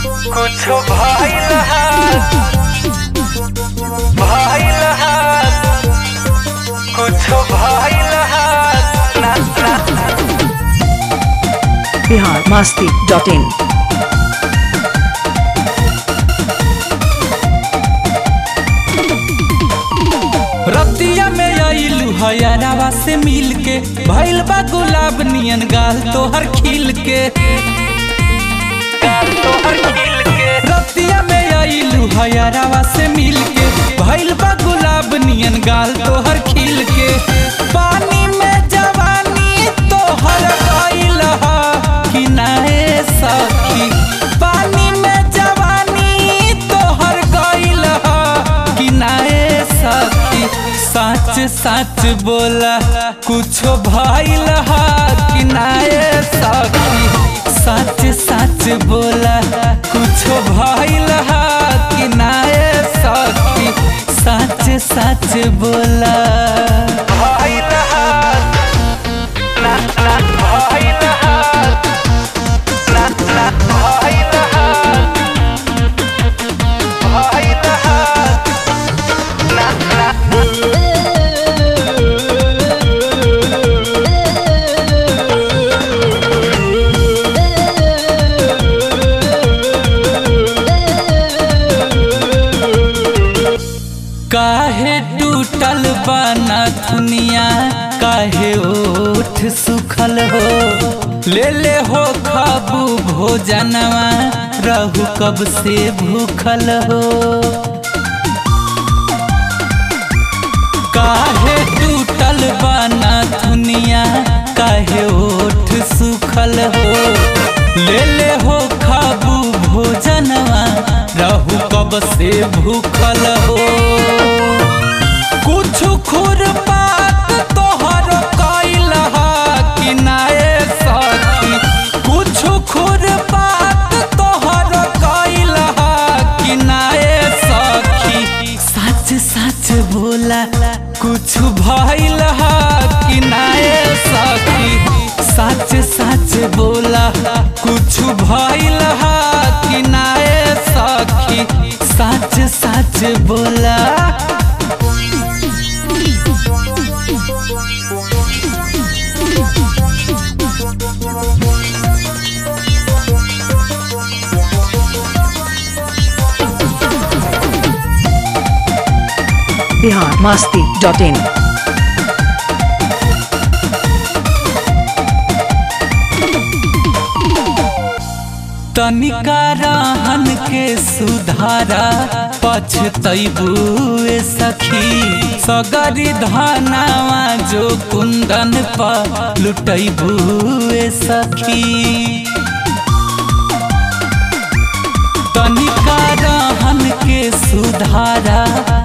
कुछो भइल हाल भइल हाल कुछो भइल हाल ना ना बिहार मस्ती डॉट इन रतिया में आइलू हयारावा से मिल के भइल बा गुलाब नियन गाल तोहर खिल के गाल तोहर खिल के रतिया में आइलू हयारावा से मिल के भइल बा गुलाब नियन गाल तोहर खिल के पानी में जवानी तोहर गइल हा कि नाए सखी पानी में जवानी तोहर गइल हा कि नाए सखी सच सच बोला कुछो भइल हा कि नाए सखी सच सच बोला कुछो भइल हा कि नाए सखी सच सच बोला भइल हाल ना ना भइल हाल ना ना भइल हाल भइल हाल ना ना काहे टूटल बाना दुनिया काहे ओठ सुखल हो ले ले हो खाबू भोजनवा रहू कब से भूखल हो काहे टूटल बाना दुनिया काहे ओठ सुखल हो ले ले हो खाबू भोजनवा रहू कब से भूखल हो कुछ खुर बात तोहर कैल हा कि नाए सखी कुछ खुर बात तोहर कैल हा कि नाए सखी सच सच बोला कुछ भइल हा कि नाए सखी सच सच बोला कुछ भइल हा कि नाए सखी सच सच बोला बिहार मस्ती डॉट इन तनिका रहन के सुधारा पछतैबुए सखी सगरी धनावा जो कुंदन पर लुटैबुए सखी तनिका रहन के सुधारा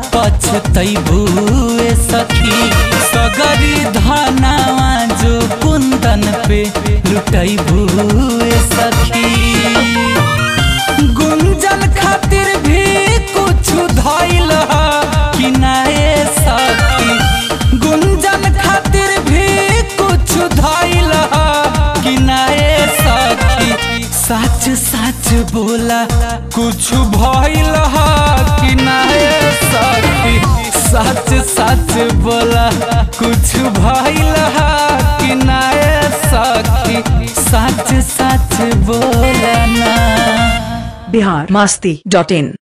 पछतैबुए सखी सगरी धनावा जो कुंदन पे लुटैबुए सखी गुंजन खातिर भी कुछ धैल हा कि नाए सखी गुंजन खातिर भी कुछ धैल हा कि नाए सखी सच सच बोला कुछ भइल हा कि नाए सखी सच सच बोला कुछ भइल हा कि नाए सखी सच सच बोला ना बिहार मस्ती डॉट इन